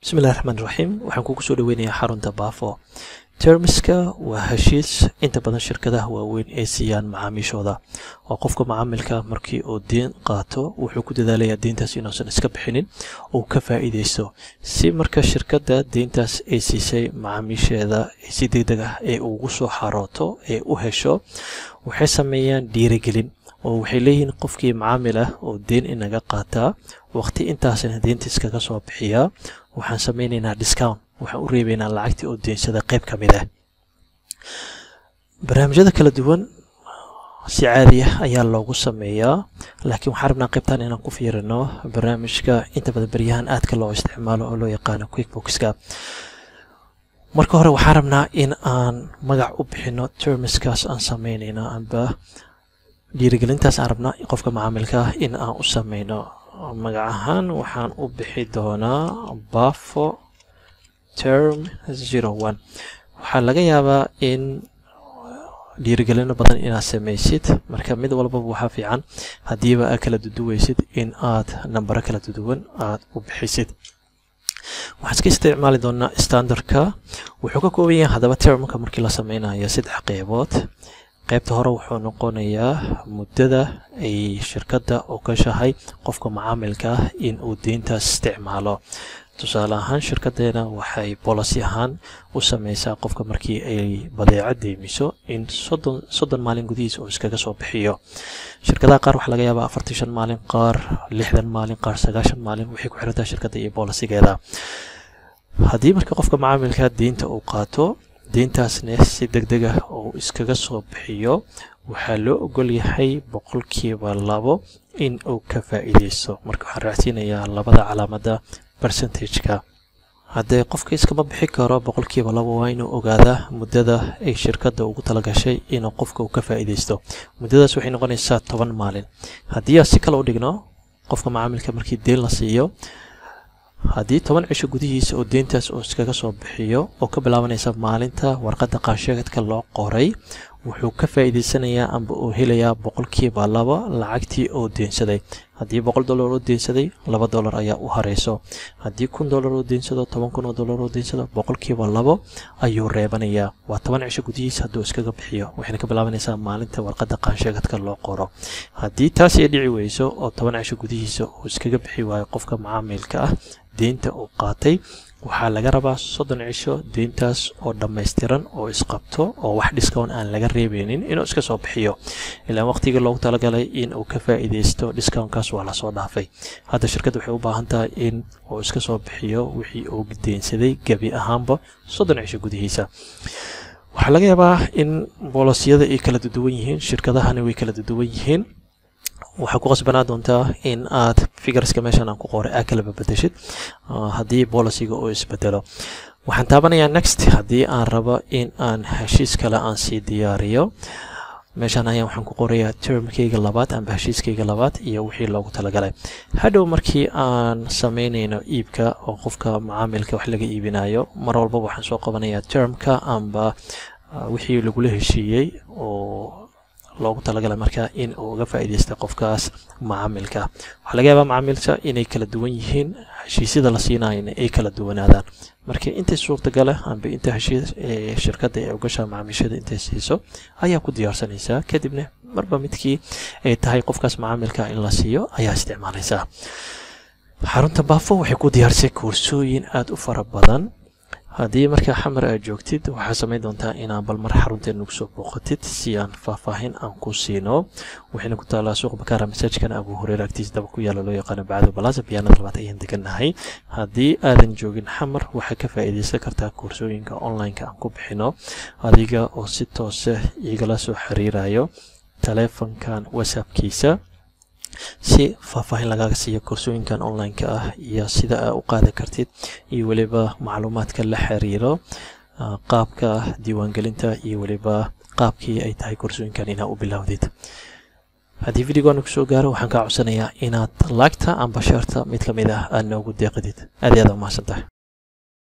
bismillahi raxmaan raxiim waxaan kugu soo dhaweynayaa xarunta baafo termiska waa heshiis inta badan shirkadaha waaweyn ay siiyaan macaamiishooda oo qofka macaamilka markii uu deen qaato wuxuu ku dadaalayaa deyntaas inuusan iska bixinin uu ka faa'iidaysto si marka shirkadda deyntaas ay siisay macaamiisheeda si deg deg ah ee ugu soo xarooto ee u hesho waxay sameeyaan dhiirigelin oo waxay leeyihiin qofkii macaamil ah oo deen inaga qaataa waqti intaasna deynta iskaga soo bixiyaa waxaan sameynaynaa discount waxaan u reebaynaa lacagtii oo deensada qayb ka mid ah barnaamijyada kala duwan si caadi ah ayaa loogu sameeyaa laakiin waxaan rabnaa qaybtan inaan ku fiirino barnaamijka inta badan beryahan aadka loo isticmaalo oo loo yaqaano quickboxka marka hore waxaan rabnaa in aan magac u bixino termiskaas aan sameynayno amba dhiirigelintaas aan rabnaa qofka macaamilka ah in aan u sameyno magac ahaan waxaan u bixi doonaa bafo term zero one waxaa laga yaabaa in dhiirigelino badan inaad samaysid marka mid walbaba waxaa fiican haddiiba aad kala duduweysid in aad nambaro kala duduwan aad u bixisid waxaan iska isticmaali doonaa standardka wuxuu ka kooban yahay haddaba termka markii la sameynayo saddex qeybood qaybta hore wuxuu noqonayaa muddada ay shirkadda ogashahay qofka macaamilka ah in uu deyntaas isticmaalo tusaale ahaan shirkaddeena waxay bolicy ahaan u sameysaa qofka markii ay badeeco deymiso in soddon soddon maalin gudihiisa uu iskaga soo bixiyo shirkadaha qaar waxaa laga yaabaa afartan shan maalin qaar lixdan maalin qaar sagaashan maalin waxay ku xirantahay shirkadda iyo bolicigeeda haddii marka qofka macaamilka deynta uu qaato deyntaasna si deg deg ah uu iskaga soo bixiyo waxaa loo ogol yahay boqolkiiba labo in uu ka faa'iideysto marka waxaan raacsiinayaa labada calaamada percentageka haddee qofka iskama bixi karo boqolkiiba labo waa inuu ogaadaa muddada ay shirkadda ugu talagashay inuu qofka uu ka faa'iideysto muddadaas waxay noqonaysaa toban maalin haddii aan si kale u dhigno qofka macaamilka markii deen la siiyo haddii toban cisho gudihiisa oo deyntaas uu iskaga soo bixiyo oo ka bilaabanaysa maalinta warqadda qaansheegadka loo qoray wuxuu ka faa'iideysanayaa amba uu helayaa boqolkiiba laba lacagtii oo deensaday haddii boqol dollar oo deensaday laba dollar ayaa u hareyso haddii kun dollar oo deensado toban kun oo dollar oo deensado boqolkiiba labo ayuu reebanayaa waa toban cisho gudihiisa hadduu iskaga bixiyo waxayna ka bilaabanaysaa maalinta warqadda qaansheegadka loo qoro haddii taas ay dhici weyso oo toban cisho gudihiisa uu iskaga bixi waayo qofka macaamilka ah deynta uu qaatay waxaa laga rabaa soddon cisho deyntaas oo dhammaystiran oo isqabto oo wax discount aan laga reebeynin inuu iska soo bixiyo ilaan waqtigii loogu talagalay in uu ka faa'iideysto discountkaas waa lasoo dhaafay hadda shirkadda waxay u baahan tahay in uu iska soo bixiyo wixii uu deynsaday gebi ahaanba soddon cisho gudihiisa waxaa laga yaabaa in boolisiyada ay kala duduwan yihiin shirkadahana way kala duduwan yihiin waxaa ku qasbanaa doontaa in aad figureska meeshan aan ku qoray aad kalaba bedeshid haddii boliciga uu isbedelo waxaan taabanayaa next haddii aan rabo in aan heshiis kale aan sii diyaariyo meeshaan ayaan waxaan ku qorayaa termkayga labaad amba heshiiskayga labaad iyo wixii loogu talagalay hadhow markii aan sameynayno iibka oo qofka macaamilka wax laga iibinayo mar walbaba waxaan soo qabanayaa termka amba wixii lagula heshiiyey oo loogu talagalay marka in uu uga faa'iideysta qofkaas macaamilka waxaa laga yaabaa macaamilka inay kala duwan yihiin heshiisyada la siinayana ay kala duwanaadaan marka intay suurtagala amba inta heshiis shirkadda ee ugasha macaamiishada intay siiso ayaa ku diyaarsanaysaa kadibna marba midkii ay tahay qofkaas macaamilka in la siiyo ayaa isticmaalaysaa xarunta baafo waxay ku diyaarisay koorsooyin aada u fara badan haddii markaa xamar aad joogtid waxaa samayn doontaa inaan bal mar xarunteena nagu soo booqatid si aan faahfaahin aan ku siino waxayna ku taalaa suuq bakaara masaajkan abu horeer agtiisa daba ku yaala loo yaqaano bacdo balaasa biyaanada labaad ayaan degannahay haddii aadan joogin xamar waxaa ka faa'iidaysan kartaa koorsooyinka online-ka aan ku bixino adiga oo si toose igala soo xiriirayo taleefankan whatsappkiisa si faahfaahin lagaaga siiyo koorsooyinkan online-ka ah iyo sida aa u qaadan kartid iyo weliba macluumaadka la xiriiro qaabka diiwaangelinta iyo weliba qaabkii ay tahay koorsooyinkan inaa u bilowdid haddii videogan ku soo gaaro waxaan kaa codsanayaa inaad laagta amba sheerta mid ka mid ah aad noogu deeqidid aad iyo aad umahadsan tahay